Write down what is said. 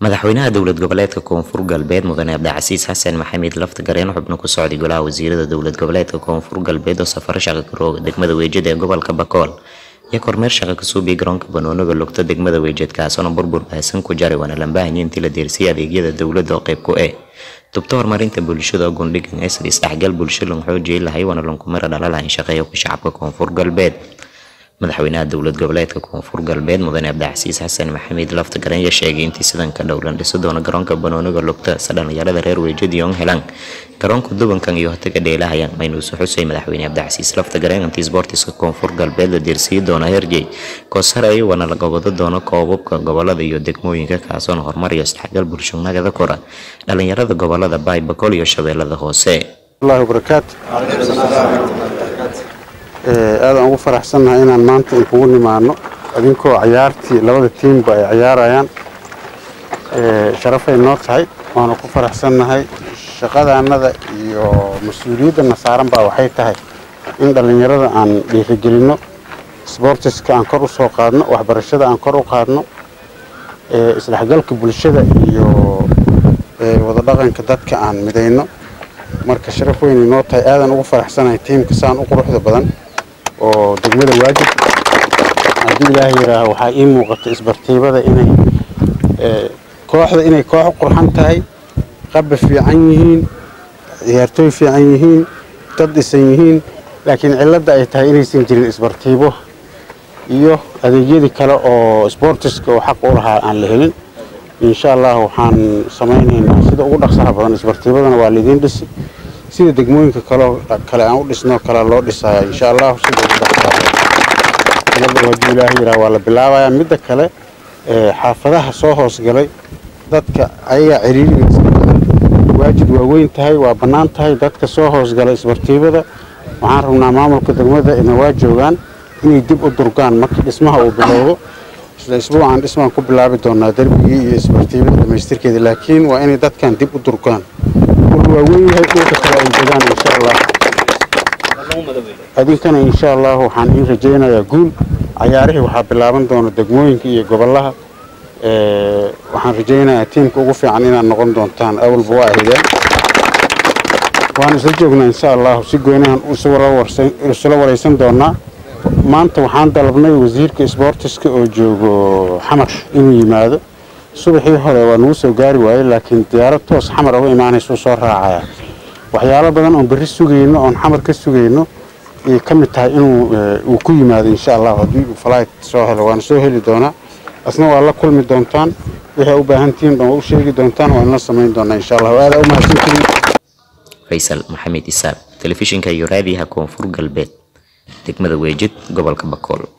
madaxweynaha dowlad goboleedka koonfur galbeed mudane cabdicasiis xasan maxamed laftagareen xubno ku socday golaha wasiirada dowlad goboleedka koonfur galbeed oo safaro shaqa karooga degmada weejada ee gobolka bakool iyo kormeer shaqa kasuubiya garoonka banooniga lugta degmada weejad kaasoona burbur baahsan ku jaray waana lambaahanyo intii la deersiyay adeegyada dowladda oo qayb ku eh dubto horumarinta bulshada oo gundhigan ee sida isdhexgal bulsho lan xoojiyay lahay waana lankumira dhalalahan shaqeeya ku shacabka koonfur galbeed madaxweynaha dowlad goboleedka koonfur galbeed mudane cabdicasiis xasan maxamed laftagareen ayaa sheegay intii sidan ka dhowlan dhisi doono garoonka banooniga lugta se dhalinyarada reer weejadiion helaan garoonka dubankan iyo hotaga dheelahayaan maynuusu xusay madaxweyne cabdicasiis laftagareen intii sboortiska koonfur galbeed la deersiyi doono herjey koosarey waana la gobado doono koobabka gobolada iyo degmooyinka kaasoona horumar iyo isdhexgal bulsho nagada kora dhalinyarada gobolada baybakol iyo shabeellada hoose aadaan ugu faraxsannahay inaan maanta inkugu nimaano idinkoo cayaartii labada tiimba ay cayaarayaan sharafay noo tahay waanu ku faraxsannahay shaqadaannada iyo mas-uuliyaddanna saaran baa waxay tahay in dhallinyarada aan dhiirigelinno sboortiska aan kor u soo qaadno waxbarashada aan kor u qaadno isdhexgalka bulshada iyo wadadhaqanka dadka aan midayno marka sharaf weynay noo tahay aadaan ugu faraxsanahay tiimka saan u quruxda badan oo degmada waajib haddii ilaaha yidhaaho waxaa ii muuqata isbartiibada inay kooxda inay koox u qurxan tahay qaba fiican yihiin ciyaartooy fiican yihiin dad dhisan yihiin laakiin cilladda ay tahay inaysan jirin isbartiibo iyo adeegyadii kale oo sboortiska oo xaq u lahaa aan la helin insha allah waxaan samaynaynaa sida ugu dhaqsaha badan isbartiibadana waa laidiin dhisi sida degmooyinka kaleo kale aan u dhisnoo kale loo dhisaya insha allahu sida ugu dhaqsaha badan haddii ilaaha yidhaha waa la bilaabayaa midda kale xaafadaha soo hoosgalay dadka ayagaa ciriiriga iska badan waajid waa weyn tahay waa bannaan tahay dadka soo hoosgalay isbartiibada waxaan rabnaa maamulka degmada ina waa joogaan inay dib u durgaan markii dhismaha uu bilowdo isla isbuucan dhismaan ku bilaabi doonaa derbigii iyo isbartiibada dhammaystirkeeda laakiin waa inay dadkan dib u durgaan ul waa weyn yahay dhulka kale ay degaan insha allah idinkana insha allah waxaan iin rajaynayaa guul cayaarihii waxaa bilaaban doona degmooyinka iyo gobolaha waxaan rajaynayaa tiimka ugu fiican inaad noqon doontaan awalba waa ahdeen waan isla joognaa insha allahu si goynahan isula waraysan doonaa maanta waxaan dalabnay wasiirka sboortiska oo joogo xamar inuu yimaado subaxii hore waa nagu soo gaari waayey laakiin diyaarad toos xamar uga imaanaysuu soo raacaya waxyaalo badan oon berri sugayno oon xamar ka sugayno ayay ka mid tahay inuu uu ku yimaado insha allahu haddii uu falayd soo helo waana soo heli doonaa asna waa la kulmi doontaan waxay u baahan tihiin dhan waa u sheegi doontaan waa inla samayn doonaa insha allahu aadaa u mahadsantihiin faysal maxamed isaaq telefishinka iyo raadiyaha koonfur galbeed degmada weejid gobolka bakool